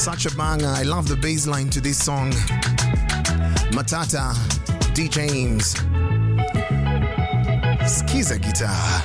Such a banger. I love the bass line to this song. Matata, D. James. Skiza guitar.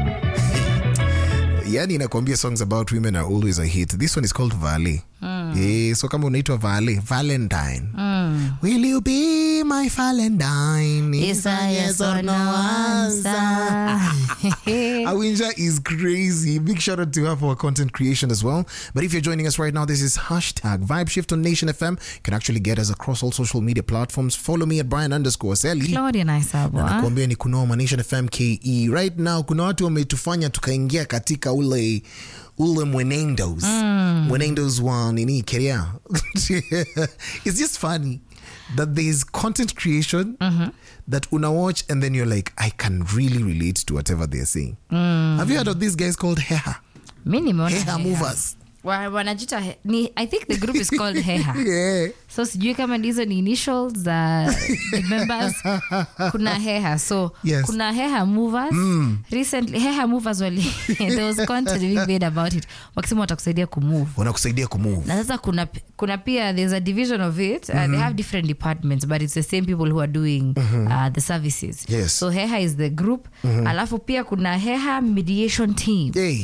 yani inakwambia songs about women are always a hit this one is called vale Eh, so kama unaitwa vale valentine will you be my valentine Is a yes or no answer. Awinja is crazy. Big shout out to her for her content creation as well. But if you're joining us right now, this is hashtag Vibe Shift on Nation FM. You can actually get us across all social media platforms. Follow me at Brian underscore Sally. Claudia Naisabwa. nakuambia ni kunoma Nation FM KE. Right now kuna watu wametufanya tukaingia katika ule ule mwenendos mwenendos wa nini keria it's just funny that there is content creation that una watch and then you're like i can really relate to whatever they're saying have you heard of these guys called heha mi nimeona heha Heha. movers Wa- wanajita he- ni i think the group is called heha yeah so sijui kama ndizo ni initials za the members kuna heha so Yes. kuna heha movers recently heha movers wali there was content being made about it wakisema watakusaidia kumove wanakusaidia kumove na sasa kuna, kuna pia there's a division of it uh, they have different departments but it's the same people who are doing uh, the services Yes. so heha is the group alafu pia kuna heha mediation team hey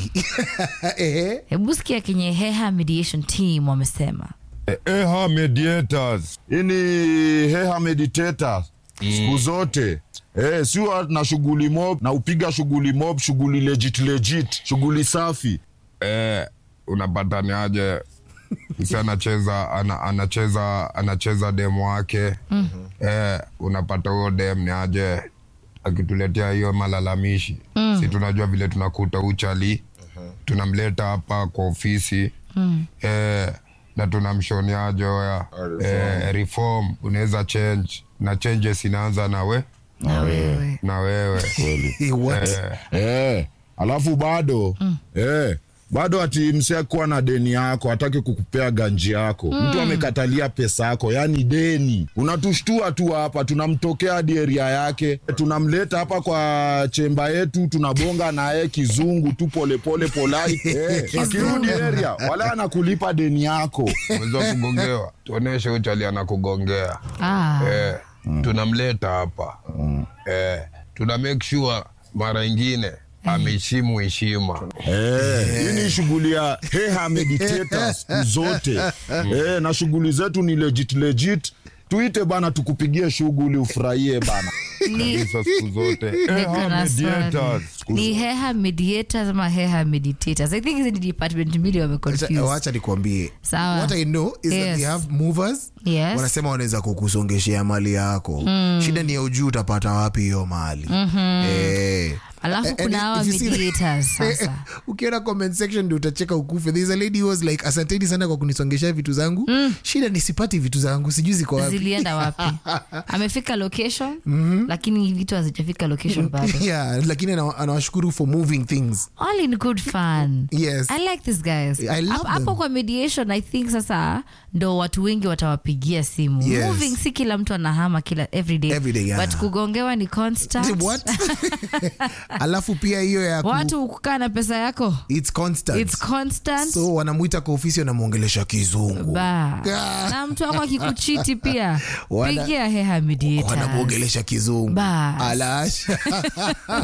Eh, hebu sikia kenye heha mediation team wamesema Eha mediators. Hii ni Heha meditators. Siku zote. Eh, si huwa na shughuli mob na upiga shughuli mob, shughuli legit legit, shughuli safi. eh, unapata ni aje msi anacheza ana, anacheza anacheza demu wake eh, unapata huyo dem ni aje akituletea hiyo malalamishi si tunajua vile tunakuta uchali tunamleta hapa kwa ofisi eh, na tunamshoniaje oya eh, reform unaweza change na changes inaanza nawe na wewe na wewe eh, what Eh, alafu bado eh, bado ati msee kuwa na deni yako hataki kukupea ganji yako mtu amekatalia pesa yako yani deni unatushtua tu hapa tunamtokea hadi eria yake tunamleta hapa kwa chemba yetu tunabonga naye kizungu tu polepole polai eh, akirudi eria wala anakulipa deni yako umeweza kugongewa tuoneshe uchali anakugongea ah. eh, tunamleta hapa eh, tuna make sure mara ingine ameheshimu heshima Eh, hii ni shughuli ya heha meditators siku zote eh, na shughuli zetu ni legit legit tuite bana tukupigie shughuli ufurahie bana ni, kabisa siku zote niko Eha, na mediators. swali. ni heha mediators ama heha meditators i think hizi ni department mbili Wacha- wameconfuse wacha nikwambie Sawa. what i know is that Yes. they have movers Yes. wanasema wanaweza kukusongeshea mali yako shida ni ya ujuu utapata wapi hiyo mali eh. alafu And kuna if hawa you see- mediators sasa ukiona comment section ndio utacheka ukufe There is a lady who was like asanteni sana kwa kunisongesha vitu zangu shida nisipati vitu zangu sijui ziko wapi zilienda wapi amefika location lakini vitu hazijafika location bado yeah, lakini ana- anawashukuru for moving things all in good fun Yes. i like these guys I love Hapo- hapo them. kwa mediation i think sasa ndo watu wengi watawapigia simu Yes. moving si kila mtu anahama kila everyday Every day, yeah. but kugongewa ni constant What? alafu pia hiyo ya ku, watu kukaa na pesa yako it's constant its constant so wanamwita kwa ofisi wanamwongelesha kizungu ba Ah. na mtu wako akikuchiti pia Wana- pigia heha mediators wanamwongelesha kizungu Bas. alasha